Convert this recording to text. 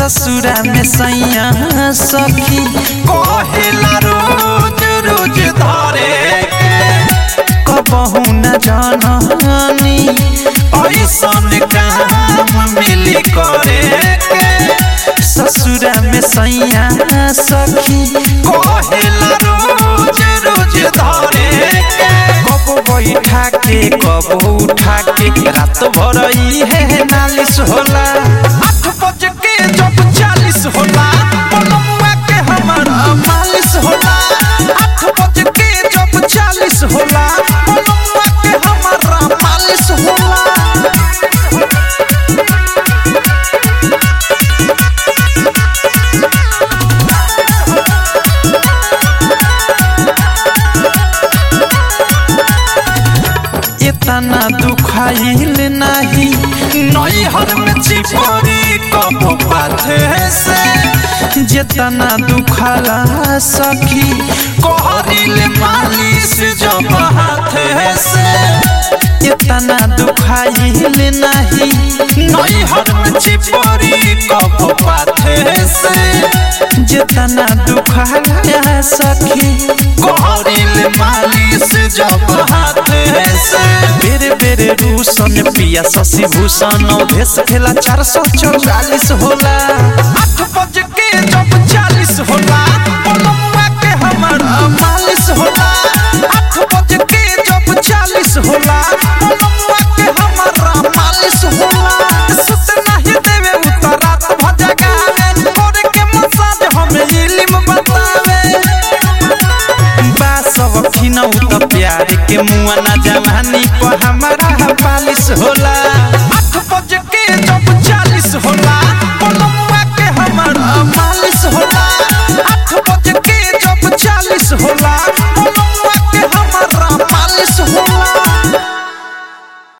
ससुरा में सैया सखी कहेला रोज रोज धरे कबहू न जाननी ऐसन काम मिली करे के ससुरा में सैया सखी कहेला रोज रोज धरे के कब बैठा के कब उठा के रात भर है नालिश होला आठ बज के जब चालीस होला पलमुआ के हमारा मालिश होला आठ बज के जब चालीस होला पलमुआ के हमारा मालिश होला इतना दुखाइल नाही नैहर में चिपरी कब पाथे से जितना दुखाला सखी कहरिल मालिश जब हाथे से इतना दुखाइल नाही नैहर में चिपरी कब पाथे से जितना दुखाला सखी कहरिल मालिश जब हाथे से बेरे बेरे रूसन पिया शशि भूषण भेस खेला चार सौ चौवालीस होला आठ बज के जब चालीस होला पलमुआ के हमारा मालिश होला आठ बज के जब चालीस होला पलमुआ के हमारा मालिश होला सुत नहीं देवे उतरात भजगावे करे के मसाज हमें इल्म बतावे बा सब खिनौ त प्यार के मुआ ना जवानी पर हमारा पालिश होला